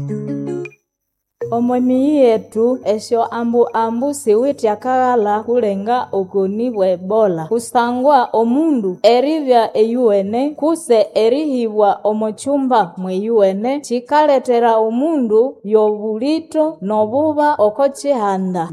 omwemiyi yetu esyo ambu ambu siwithe akaghala kulenga okoni bwa ebola kusangwa omundu eribya eyuwene kuse erihibwa omo kyumba mweyuwene kikalethera omundu y'obulito n'obuba oko kihanda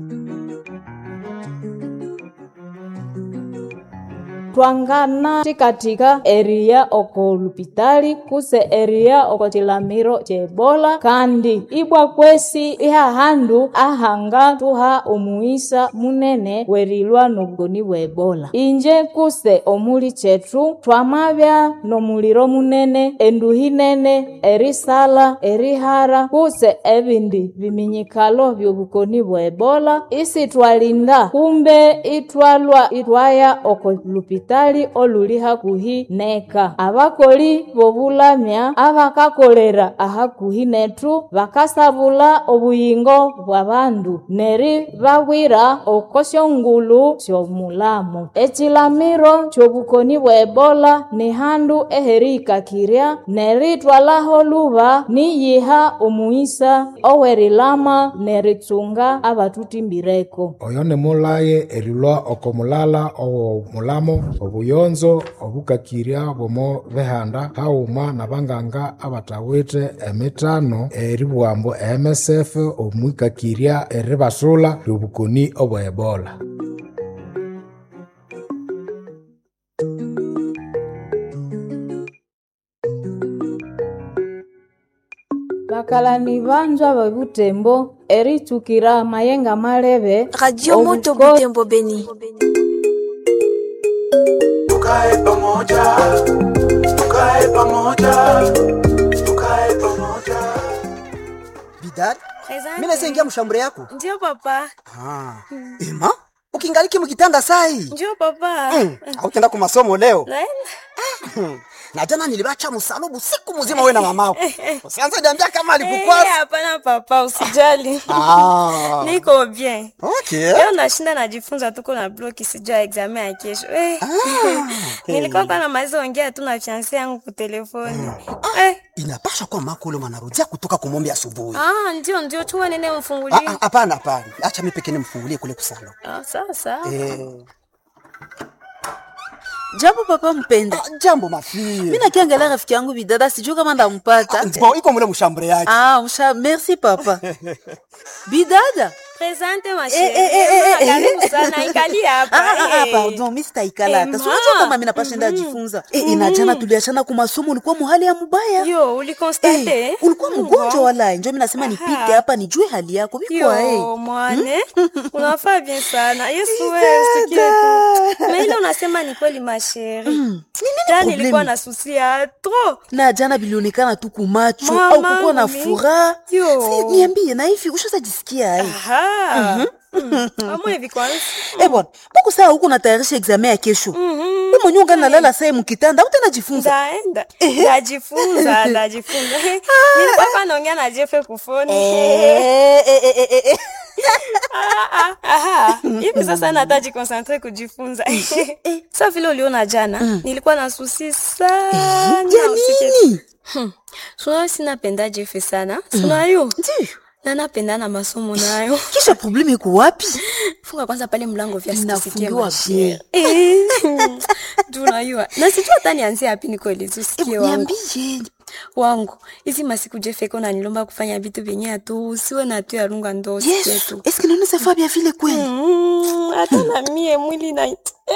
twangana thikathika eriya oko lupitali kuse eriya oko kilamiro kye ebola kandi ibwa kwesi ihahandu ahanga tuha omuisa munene werilwa n'obukoni bwa ebola inje kuse omuli kyethu twamabya n'omuliro munene enduhi nene erisala erihara kuse ebindi biminyikalo by'obukoni bwa ebola isitwalinda kumbe itwalwa itwaya oko lupitali olupitali oluli hakuhi neka abakoli b'obulamya abakakolera ahakuhi nethu bakasabula obuyingo bw'abandu neri babwira oko syongulu sy'omulamo ekilamiro ky'obukoni bwa ebola ni handu eherihikakirya neritwalaho luba niyiha omuisa owerilama neritsunga abatuthimbireko oyo nimulaye erilwa oko mulala ow'omulamo obuyonzo obukakirya bw'omo bihanda haghuma n'abanganga abathawithe emithano eribughambu MSF omwikakirya eribasula ly'obukoni obwa ebola bakalani banzwa bebutembo eritsukira mayenga malebe Radio Moto obuko- Butembo Beni. tukae pamoja, tukae pamoja, tukae pamoja. bidari Asante. mi nasengia mshambure yako Ndio papa. ah. ema ukingaliki mukitanda sai Ndio papa. mm. autenda ku masomo leo Naenda. na jana nilibacha msalubu siku mzima we na mamako usianze niambia kama Eh, alikukwasa hapana papa, usijali. ah. Niko bien. okay. Leo nashinda najifunza tuko na bloki sijua examen ya kesho. Eh. Nilikuwa kwa namaliza ongea tu na fiancé yangu kwa telefoni. Eh. inapasha kuwa mako ule mwanarudia kutoka kumombe asubuhi Ah, ndio ndio chua nene Ah, mfungulie. ah, hapana hapana acha mi pekee nimfungulie kule kusalo Ah, sawa sawa. eh. Jambo papa mpenda. ah, jambo mafie Mimi nakiangalia rafiki yangu bidada sijui kama ndampata. bon iko mule mshambure yake Ah, msha merci papa. Bidada. Presente ma Eh, eh, eh, eh, chérie. eh. Karibu sana ikali hapa. Ah, ah, ah, eh. pardon, mimi sitaikala hata. Eh, Si unajua ma. kama mimi napashinda jifunza. Eh, inajana tuliachana kwa masomo ulikuwa muhali ya mubaya. Yo, ulikonstate? Eh, ulikuwa mgonjwa wala njo mimi nasema nipite hapa nijue hali yako. Biko Yo, eh. mwane unafaa bien sana yesu wewe usikie tu na ile unasema ni kweli masheri ta problemi? nilikuwa na susi ya tro Na jana bilionekana tu kumacho Mama, au kukuwa na mimi. furaha. Yo. Si niambie na hivi ushaza jisikia ai. amwe hivi kwanza Eh bwana, mbona saa huko natayarisha examen ya kesho? Wewe mwenyewe ungana nalala saa mkitanda, utajifunza. ndaenda ndajifunza ndajifunza nilikuwa pa naongea na jefe kufoni Eh, eh, eh, eh, eh. Ah, ah, aha. hivi sasa nataji konsantre kujifunza sa vile uliona jana nilikuwa na susi sana Ya usikie nini? sunayo sinapenda jefe sana sunayo Ndiyo. na napenda na masomo nayo Kisha probleme iko wapi? funga kwanza pale mlango vya Inafungiwa sikusikie bien. tunayua na sijua hata nianzie hapi nikoelezi usikie Eh, wangu Niambie. wangu hizi masiku jefeko nanilomba kufanya vitu vyenye atu usiwe na tu yarunga ndo usikie Yesu, tu est-ce que nous nous bien vile kweli? Mm, hata na mie mwili na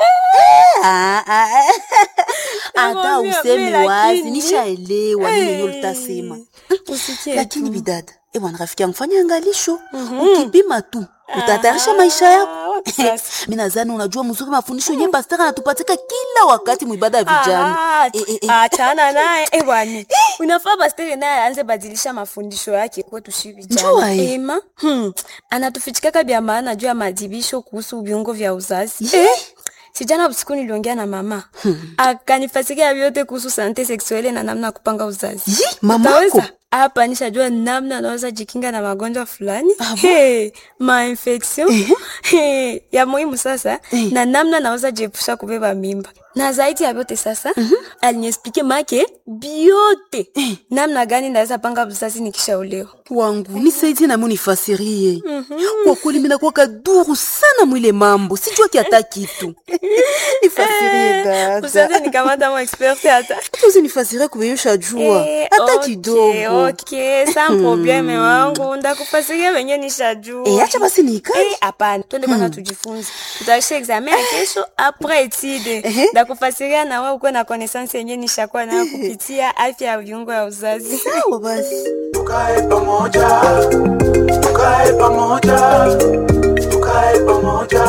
Ah, ah. Hata Nakwambia, useme mimi wazi, lakini- nishaelewa nini yenyewe Eh, ulitasema. usikie Lakini tu. bidada, eh bwana rafiki yangu fanya angalisho. Ukipima tu, utatayarisha maisha yako. Ah, wapi sasa? Mimi nadhani unajua mzuri mafundisho yenyewe pastor anatupatika kila wakati mwibada ya vijana. Ah, Eh, eh, eh. achana naye eh, bwana unafaa pastere naye aanze badilisha mafundisho yake kwetu shi Njua, vijana eh. ema hmm. anatufichikaka vya maana juu ya madibisho kuhusu viungo vya uzazi Ye. sijana usiku niliongea na mama akanifasikia vyote kuhusu sante seksuele na namna ya kupanga uzazi Yi, mamako. Utaweza? hapa nishajua namna anaweza jikinga na magonjwa fulani hey, mainfection hey, ya muhimu sasa na namna naweza jiepusha kubeba mimba na zaidi ya vyote sasa aliniexplike make biote namna gani naweza panga uzazi nikishaolewa wangu nisaidie nami unifasirie kwa kweli minakuwa kaduru sana mwile mambo sijua kiata kitu nifasirie usaze dada nikamata mo experte hata tuzi nifasirie kubeyusha jua Eh, hata okay, kidogo okay, sans probleme wangu ndakufasiria venye nishajua Eh, acha basi nikae Eh, hapana twende kwanza tujifunze tutaisha examen ya kesho apres etide ndakufasiria na wewe ukuwe na connaissance yenye nishakuwa nayo kupitia afya ya viungo ya uzazi sawa basi tukae pamoja tukae pamoja tukae pamoja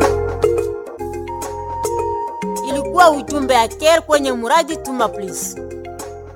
ilikuwa ujumbe ya care kwenye muradi tuma please